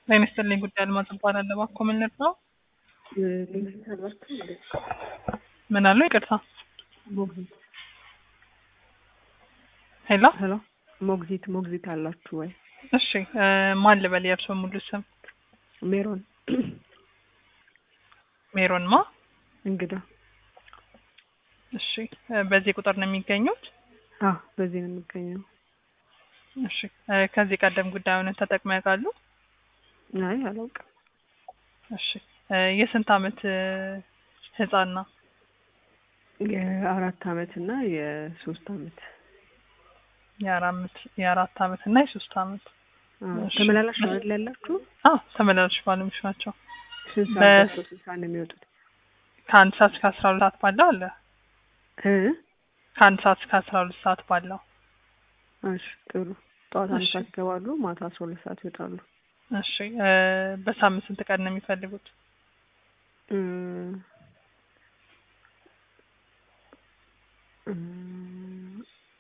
ጤና ይስጥልኝ ጉዳይ አልማዝ እባላለሁ። እባክዎ ምን ልርዳው? ሞግዚት አላችሁ እንዴ? ምን አሉ? ይቅርታ። ሞግዚት ሄሎ። ሄሎ፣ ሞግዚት ሞግዚት አላችሁ ወይ? እሺ እ ማን ልበል? የእርስዎ ሙሉ ስም? ሜሮን ሜሮን ማ? እንግዳ። እሺ እ በዚህ ቁጥር ነው የሚገኙት? አዎ፣ በዚህ ነው የሚገኘው። እሺ እ ከዚህ ቀደም ጉዳዩን ተጠቅመው ያውቃሉ? አይ አላውቅም። እሺ እ የስንት አመት እ ህጻን ነው? የአራት አመት እና የሶስት አመት የአራት የአራት አመት እና የሶስት አመት። አዎ። እሺ። ተመላላሽ ነው አይደል ያላችሁ? አዎ ተመላላሽ ባለሙያዎች ናቸው። ስንት በ- ሰዓት ደርሶ ስንት ሰዓት ነው የሚወጡት? ከአንድ ሰዓት እስከ አስራ ሁለት ሰዓት ባለው አለ። እ ከአንድ ሰዓት እስከ አስራ ሁለት ሰዓት ባለው። እሺ ጥሩ። ጠዋት አንድ እሺ። ሰዓት ይገባሉ፣ ማታ አስራ ሁለት ሰዓት ይወጣሉ። እሺ እ በሳምንት ስንት ቀን ነው የሚፈልጉት? እም፣ እም፣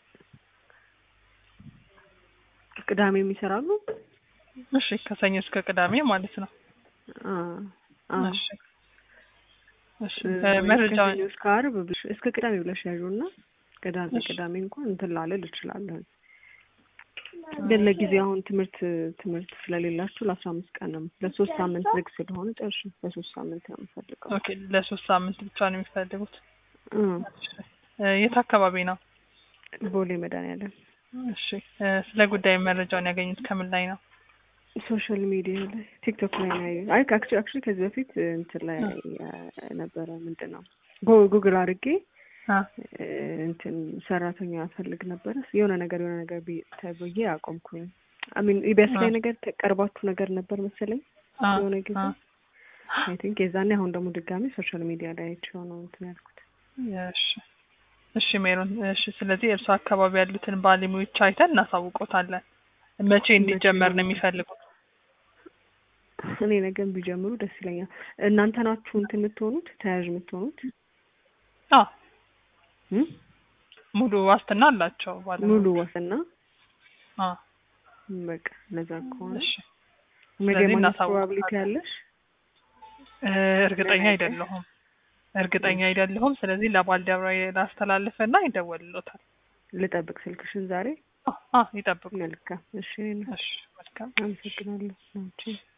ቅዳሜ የሚሰራሉ? እሺ ከሰኞ እስከ ቅዳሜ ማለት ነው። አ አ እሺ እሺ እ እ ወይ መረጃውን ከሰኞ እስከ ዓርብ ብለሽ እስከ ቅዳሜ ብለሽ ያዡና ቅዳሜ እሺ። ቅዳሜ እንኳን እንትን ላለል እችላለሁ። ግን ለጊዜው አሁን ትምህርት ትምህርት ስለሌላችሁ ለአስራ አምስት ቀን ነው ለሶስት ሳምንት ዝግ ስለሆነ ጨርሽ ለሶስት ሳምንት ነው የምፈልገው። ኦኬ ለሶስት ሳምንት ብቻ ነው የሚፈልጉት። እ እ የት አካባቢ ነው? ቦሌ መድኃኒዓለም እሺ እ ስለ ጉዳዩ መረጃውን ያገኙት ከምን ላይ ነው? ሶሻል ሚዲያ ላይ ቲክቶክ ላይ ነው ያየሁት። አይ አክቹዋሊ አክቹዋሊ ከዚህ በፊት እንትን ላይ ያ- ነበረ ምንድን ነው ጎ- ጉግል አድርጌ አ እ እንትን ሰራተኛ ፈልግ ነበረ የሆነ ነገር የሆነ ነገር ቢ- ተብዬ አቆምኩኝ። አሚን ኢቢኤስ ላይ አ ነገር ተቀርባችሁ ነገር ነበር መሰለኝ አ የሆነ ጊዜ አ አይ ቲንክ የዛኔ አሁን ደግሞ ድጋሚ ሶሻል ሚዲያ ላይ አይቼው ነው እንትን ያልኩት። እሺ እሺ ሜሮን እሺ ስለዚህ እርሱ አካባቢ ያሉትን ባለሙያዎች አይተን እናሳውቆታለን። መቼ እንዲጀመር ነው የሚፈልጉት? እኔ ነገም ቢጀምሩ ደስ ይለኛል። እናንተ ናችሁ እንትን የምትሆኑት ተያዥ የምትሆኑት አዎ እም? ሙሉ ዋስትና አላቸው ሙሉ ባለሙያዎች። ዋስና አ በቃ እነዛ ከሆነ እሺ ነገ ስለዚህ ማለት እናሳውቃለን። ፕሮባቢሊቲ ያለሽ እ እርግጠኛ ለነገ? አይደለሁም እርግጠኛ አይደለሁም። ስለዚህ ለባልደረባዬ ላስተላልፍና ይደወልሎታል። ልጠብቅ ስልክሽን ዛሬ አ አ ይጠብቁ። መልካም እሺ እኔ እሺ መልካም አመሰግናለሁ ናቸው